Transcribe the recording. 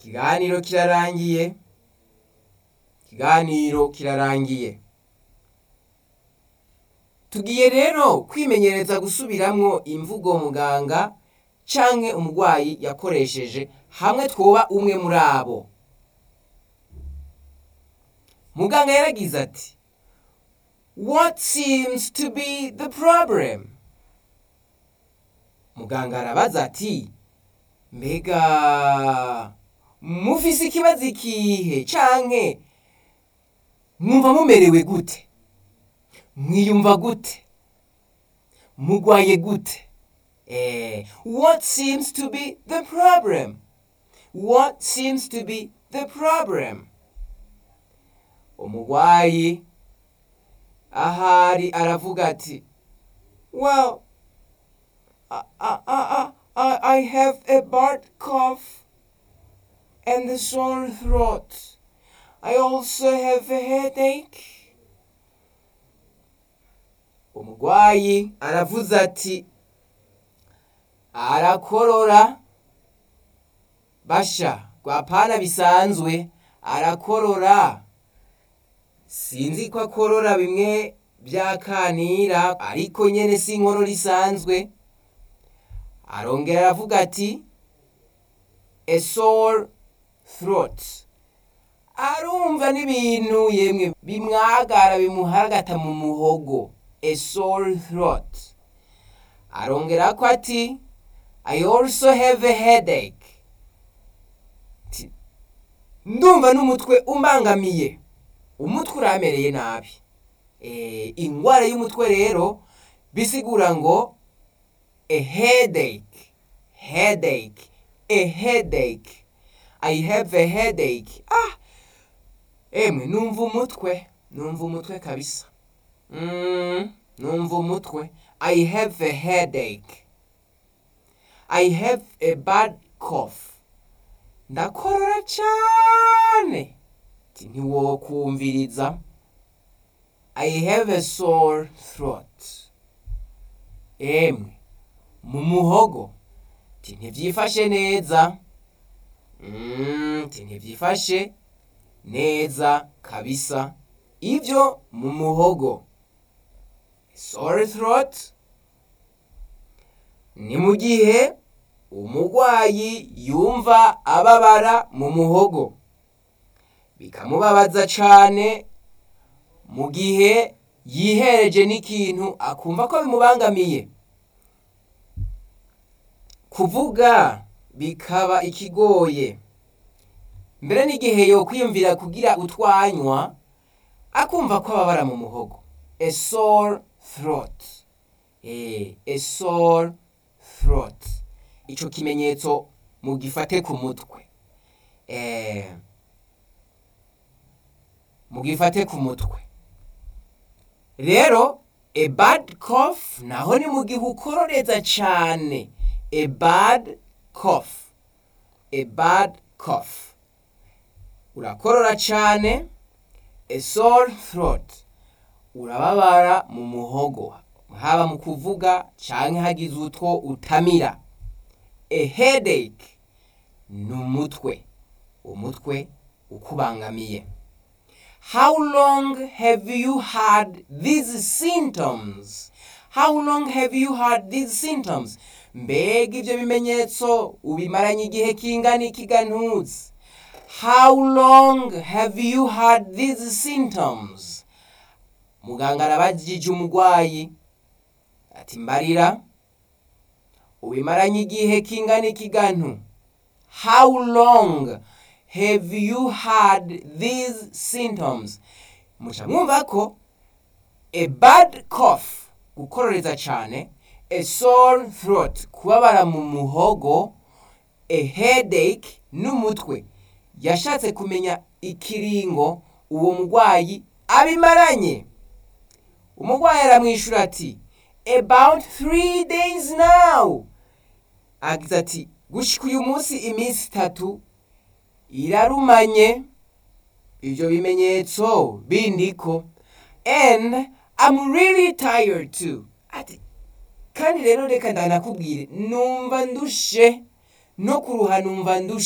ikiganiro kirarangiye ikiganiro kirarangiye tugiye rero kwimenyereza gusubiramwo imvugo muganga canke umurwayi yakoresheje hamwe twoba umwe muri abo muganga yaragize ati what seems to be the problem muganga arabaza ati mbega mufise ikibazo ikihe canke mwumva mumerewe gute mwiyumva gute mugwaye gute eh, what seems to be the problem what seems to be the problem umugwayi ahari aravuga ati well I, I, I, I I have a bad cough and a sore throat. I also have a headache. Umugwayi aravuze ati arakorora basha rwapana bisanzwe arakorora sinzi ko akorora bimwe byakanira ariko nyene si inkorora isanzwe arongera aravuga ati a sore throat arumva n'ibintu yemwe bimwagara bimuharagata mu muhogo a sore throat arongera ko ati i also have a headache Ti- ndumva n'umutwe umbangamiye umutwe uramereye nabi eh, ingwara y'umutwe rero bisigura ngo a headache headache a headache i have a headache ah emwe numva umutwe numva umutwe kabisa mm, numva umutwe i have a headache i have a bad cough ndakorora cyane Ati, ntiwokumviriza i have a sore throat emwe mu muhogo ti ntibyifashe neza Mm, ti ntibyifashe neza kabisa ibyo mu muhogo sore throat ni mu gihe umurwayi yumva ababara mu muhogo bikamubabaza cane mu gihe yihereje n'ikintu akumva ko bimubangamiye kuvuga bikaba ikigoye mbere n'igihe yo kwiyumvira kugira utwanywa akumva ko ababara mu muhogo a sore throat eh, a sore throat ico kimenyetso mugifate ku mutwe eh, mugifate ku mutwe rero a bad cough naho ni mu gihe ukororeza cane a bad cough a bad cough urakorora cane a sore throat urababara mu muhogo haba mu kuvuga canke hagize utwo utamira a headache ni umutwe umutwe ukubangamiye How long have you had these symptoms? How long have you had these symptoms? Mbega ivyo bimenyetso ubimaranye igihe kingana iki ga ntuzi? How long have you had these symptoms? Muganga arabajije umurwayi ati mbarira ubimaranye igihe kingana iki ga ntu? How long have you had these symptoms muca mwumva ko a bad cough gukororeza cane a sore throat kubabara mu muhogo a headache n'umutwe yashatse kumenya ikiringo uwo murwayi abimaranye umurwayi aramwishura ati about three days now agize ati gushika uyu munsi iminsi itatu irarumanye ivyo bimenyetso bindiko and I'm really tired too ati kandi rero reka ndanakubwire numva ndushe no kuruha numva ndushe